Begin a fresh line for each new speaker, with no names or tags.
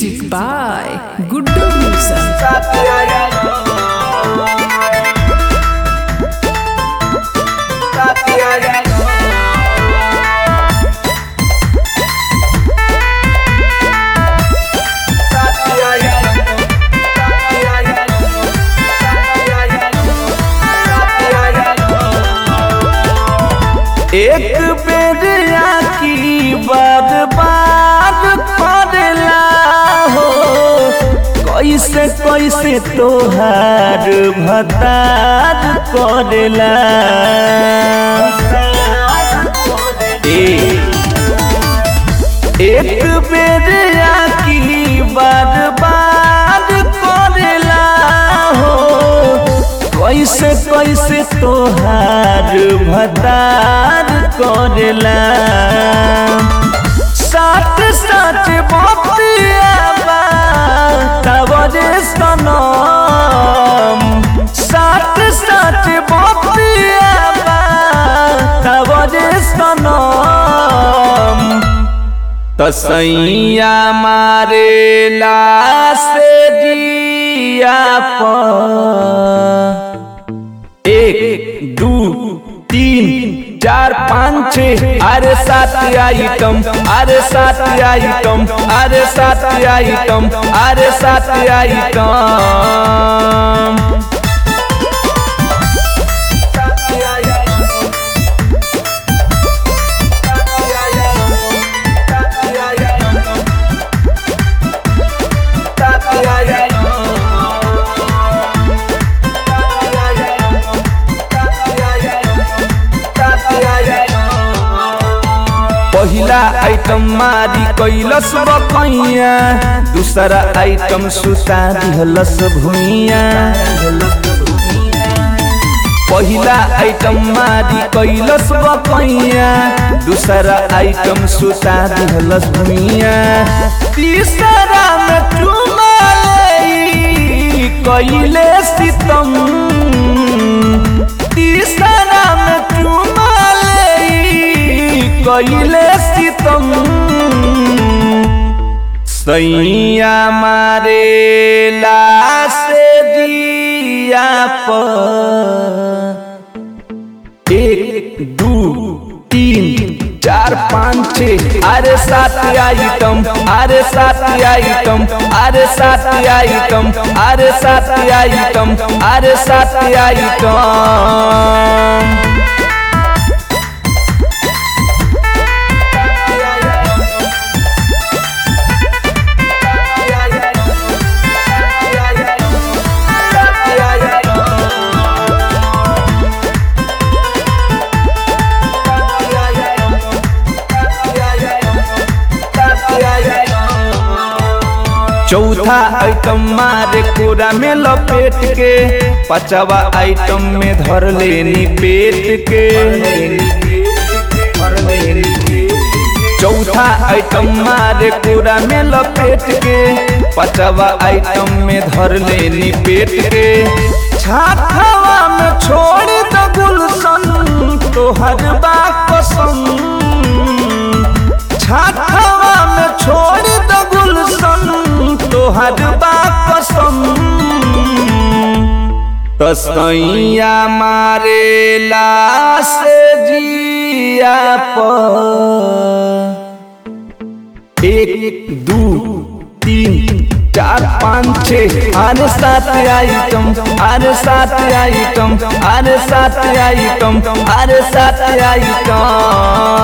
Music by Guddu Wilson.
एक बेर आकी बार बार पड़ला हो कैसे कैसे तोहार भतार करेला ए- एक बेर आकी बार बार करेला हो कैसे कैसे तोहार भतार करेला साथ साथ बतियाबा तबरे सनम साथ साथ बतियाबा तबरे सनम तसैया मारे से दिया पर एक दू तीन चार पाँच छः अरे सात आइटम अरे सात आइटम अरे सात आइटम अरे सात आइटम पहिला आइटम मारी कैलस बकैया दूसरा आइटम सुता दिहलस भुइया पहिला आइटम मारी कैलस बकैया दूसरा आइटम सुता दिहलस भुइया तीसरा में चुमा लेई कैले सितम तीसरा में चुमा लेई कैले सितम सैया मारे से दिया पर एक दू तीन चार पाँच छः अरे सात आइटम अरे सात आइटम अरे सात आइटम अरे सात आइटम अरे सात आइटम चौथा आइटम मारे कोरा में लपेट के पांचवा आइटम में धर लेनी पेट के चौथा आइटम मारे कोरा में लपेट के पांचवा आइटम में धर लेनी पेट के छाथवा में छोड़ द गुलशन तोहर बा कसम छाथवा में छोड़ द गुलशन तोहर बा कसम तसैया मारे से जिया पर एक दू तीन चार पाँच छः अरे सात आइटम अरे सात आइटम अरे सात आइटम अरे सात आइटम